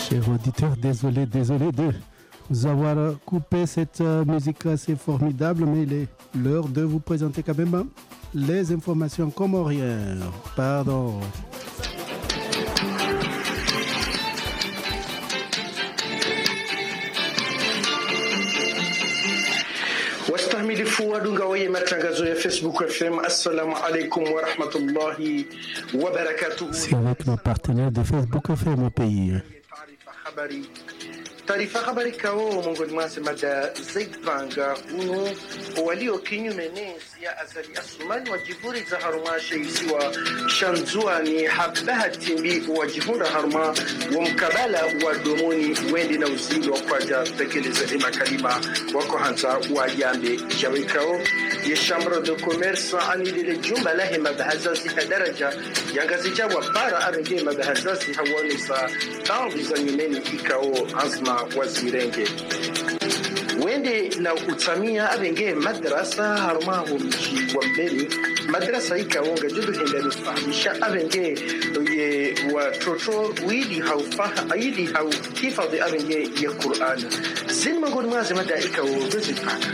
Chers auditeurs, désolé, désolé de vous avoir coupé cette musique assez formidable, mais il est l'heure de vous présenter quand même les informations comoriennes. Pardon. wastahimilifu wadunga wenye matangazo ya Facebook FM. Assalamu alaikum warahmatullahi wabarakatuh. C'est avec nos partenaires de Facebook FM au pays. Taarifa habari taarifa habari kao miongoni mwase mada zaipanga uno walio kinyume nesi ya azali asumani wajivuri za haruma sheisiwa shanzuani habahatimbi wajihunda haruma wa mkabala wa domoni wendi na uzili wa kwaja tekeleza ema kalima wako hanza wa yambe jawekao ye chambre de commerce anilile jumba lahe mabahazazi hadaraja yangazija wa bara arenge mabahazazi hawanisa tambi za nyumeni ikao azma wazirenge wende na utsamia abenge madrasa harumaho mji wa mbere madrasa ikawonga juduhenda lufahamisha abenge ye watoto wili haufaha ili haukifadhi abenge ya Qur'an zin mangoni mwaze mada ikawo dozipaka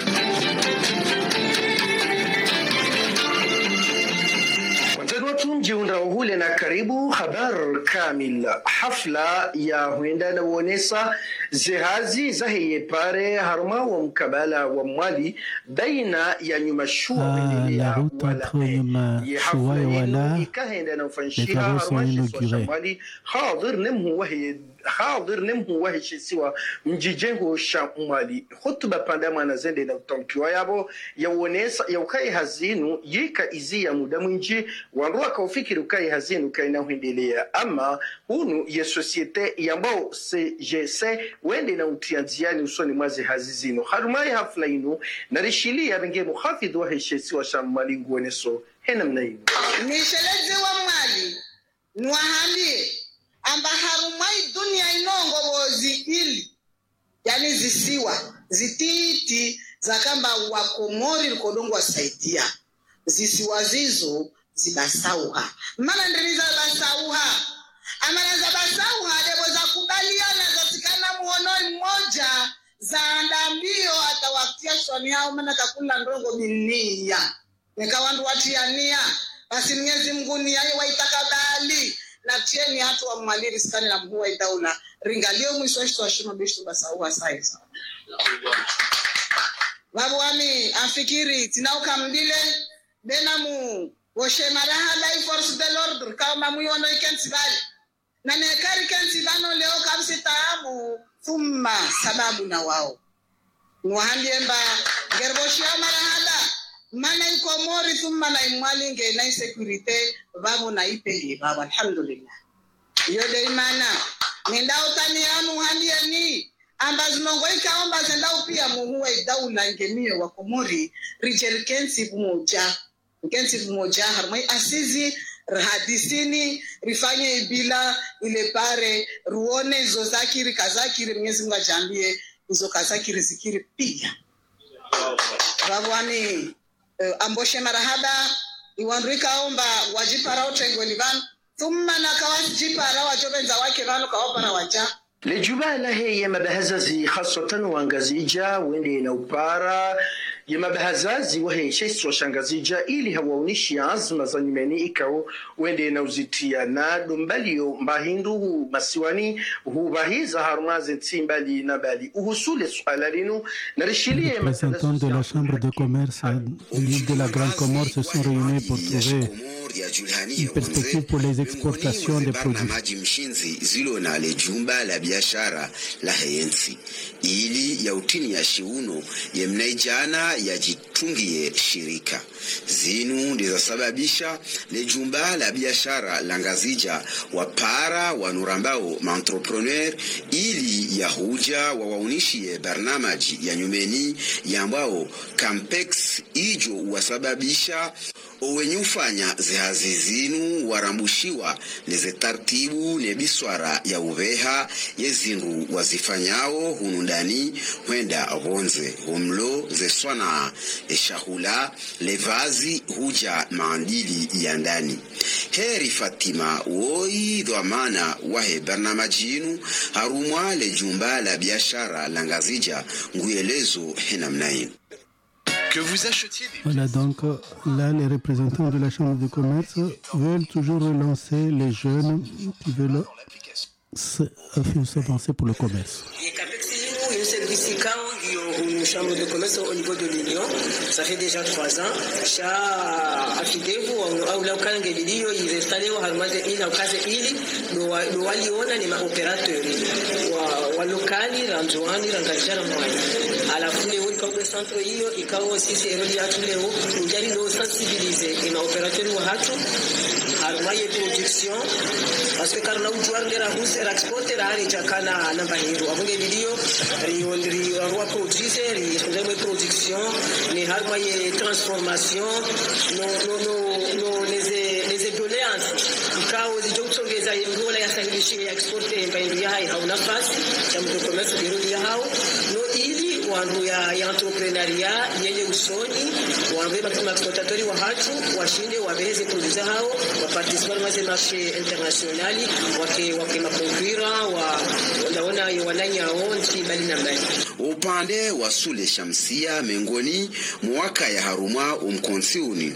mjiunda hule na karibu habar kamil hafla ya huenda na uonesa zihazi zaheye pare harma wa mkabala wa mwali baina ya nyuma shua Ah, la route entre Nyuma Shua et Wala, ikahenda na les ufanshiha travaux sont harma shiswa inaugurés. shamwali hadir nemhu wahe hadir nemhu wahe shisiwa mjijengo sha mwali hutuba panda mwana zende na utamkiwa yabo yauonesa yaukai hazinu yika izi ya muda mwinji wanrua kaufikiri ukai hazinu kaina huendelea ama hunu ye societe yambao cgc wende na utia nziani usoni mwazi hazi zinu harumai hafla inu narishilia benge muhafidhi wa heshesi wa shamali nguoneso hena mna inu nishelezi wa mwali nwahamie amba harumai dunia inongovozi ili yani zisiwa zititi zakamba wakomori likodongo wasaidia zisiwa zizo zibasauha mana ndiriza basauha amana za basauha lebo za kubaliana zasikana muhonoi mmoja zaanda mbio atawatia swani yao mana kakula ndongo minia nikawandu watiania basi mwenyezi mungu ni yaye waitakabali na tieni hatu wa mwaliri sikani na mkuu wa itaula ringalio mwisho wa shito wa shino bishu basauha saiza vavuami afikiri tinaukamdile benamu woshe marahala i force de l'ordre kauma muyono ikensibali na nekari kensibano leo kabisi taabu thumma sababu na wao nwahaliemba ngerboshia marahala mana ikomori thumma na imwalinge na insecurite vavo na ipehi vavo alhamdulillah iyo de imana nindautani anu halieni amba zinongo ikaomba zendau pia muhuwa idaula ngemiyo wa komori rijeri kensi moja kensi moja harmai asizi hadisini rifanye ibila ile pare ruone izo zakiri kazakiri mwenyezi mungu ajambie izo kazakiri zikiri pia vavwani uh, amboshe marahaba iwandrikaomba wajipara utengoni vanu thumma nakawajipara wajovenza wake vanu kawapara waja lejubala he ya mabahazazi hasatan wangazija wende na upara ya mabahazazi wahe shesi washangazija ili hawaonishi azma za nyumeni ikao wende na uzitia na dombalio mbahindu hu masiwani hubahiza harumaze ntsimbali na bali uhusule swala linu na rishilie Les représentants de la Chambre de commerce de l'île de la Grande Comore se sont réunis pour trouver une perspective pour les exportations des produits. maji mshinzi zilo na le jumba la biashara la heyensi ili ya utini ya shiuno yemnaijana yajitungie shirika zinu ndizasababisha le jumba la biashara la ngazija wapara wanurambao maentrepreneur ili yahuja wawaunishiye barnamaji ya nyumeni yambao campex ijo wasababisha owenye ufanya zihazi zinu warambushiwa neze tartibu ne biswara ya uveha yezindu wazifanyawo hunu ndani hwenda vonze humlo zeswana eshahula levazi huja maandili ya ndani heri fatima woi dhamana wahe barnamajinu harumwa le jumba la biashara la ngazija nguyelezo henamnainu Que vous achetiez des Voilà, donc euh, là, les représentants de la Chambre de commerce veulent toujours relancer les jeunes qui veulent dans l'application. s- s'avancer pour le commerce. Il y a une service quand une chambre de commerce au niveau de l'Union. Ça fait déjà trois ans. Cha afidevu au la ukanga lilio ilistaliwa halmaze ili au kazi ili ndo waliona ni maoperatori wa, wa lokali ranzuani rangalishana mwani alafu leo ikawa centre hiyo ikawa sisi erodi yatu leo ujali ndo sensibilize ni maoperatori wa hatu harumaye production parce que karna ujuar ndera husera exporter hari jakana namba hiru abunge video ri ri rwa producer ri ndemwe production ni harumaye transformation no no no no les les doléances ikawa zijo kutsongeza ngola ya sahilishi ya exporter mbaindu ya hai hauna nafasi cha mtu commerce birudi ya hao no ili wandu ya, ya entrepreneuria yenye usoni wandu ya exportatori wa hatu washinde wabeleze produits hao waparticipe dans les marchés internationaux wake wake makonkwira wa wanaona wananyao nchi mbali na mbali upande wa sule shamsia mengoni mwaka ya harumwa umkonsiuni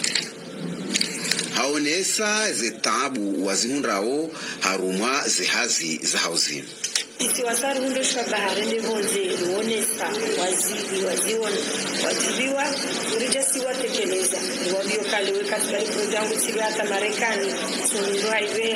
haonesa zetabu wazihundrawo harumwa zihazi za hauzini isiwasari hundoshwa baharini vonze ruonesa waziri waziona wajibiwa urijasiwatekeleza wavyo kale wekatikali kujangu chiri hata marekani sunundu haive